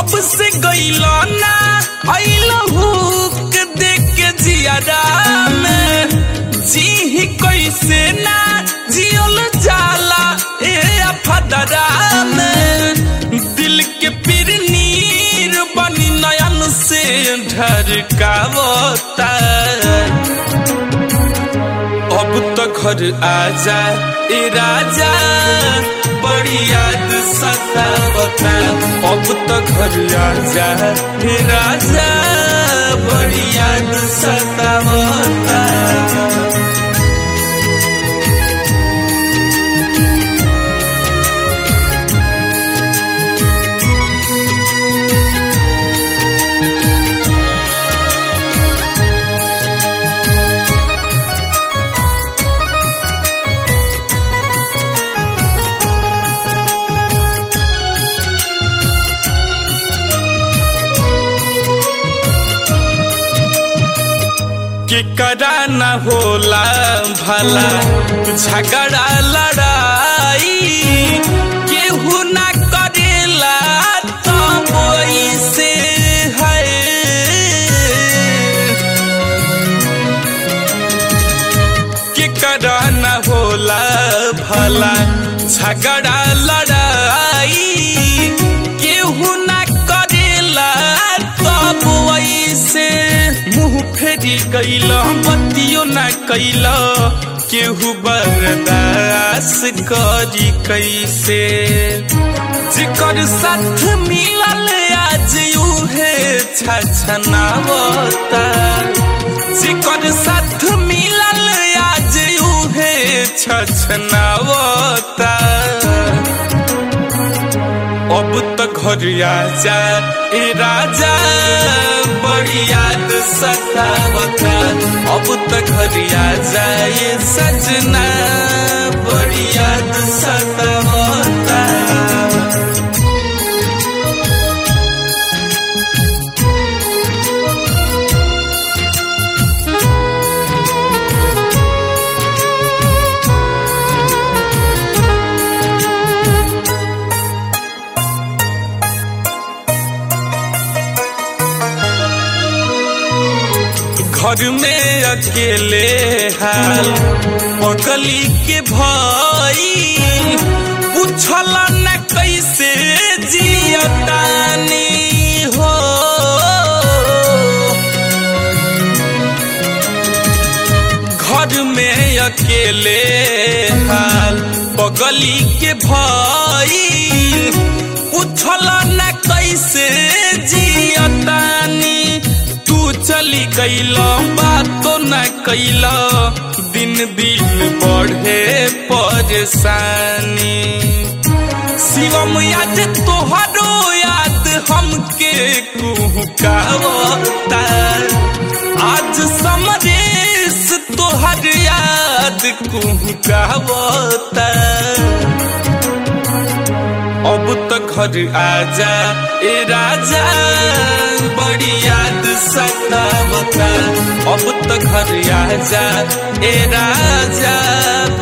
जब से गईलो ना अइलो हुक देख के जियारा में जी ही कैसे ना जियल जाला ए अफदरा में दिल के पीर नीर बनी नयन से ढरकावता अब तो घर आजा ए राजा बड़ी याद सतावता अब तो घर आजा ए राजा बड़ी याद सतावता के करा न होला भला झगड़ा लड़ाई केहू न करेला तब से है के करा न होला भला झगड़ा लड़ाई केहू न करेला तब से मुंह फेरी गईल बतियो न कैल केहू बर्दास करी कैसे जिकर साथ मिलल आज उहे छछनावता जिकर साथ मिलल आज उहे छछनावता अब तो घर आजा ए राजा बड़ी याद सतावता अब तो घर आजा ये सजना बड़ी याद सतावता घर में अकेले हाल पगली के भाई पूछल न कैसे जियतानी हो घर में अकेले हाल पगली के भाई पूछल न कैसे जियतानी तू चली गईल बातो न कैल दिन दिन बढ़े परेशानी शिवम याद तोहरो याद हमके कुहकावता आज समरेश तोहर याद कुहकावता अब तो घर आजा ए राजा बड़ी याद सतावता अब तो घर आजा ए राजा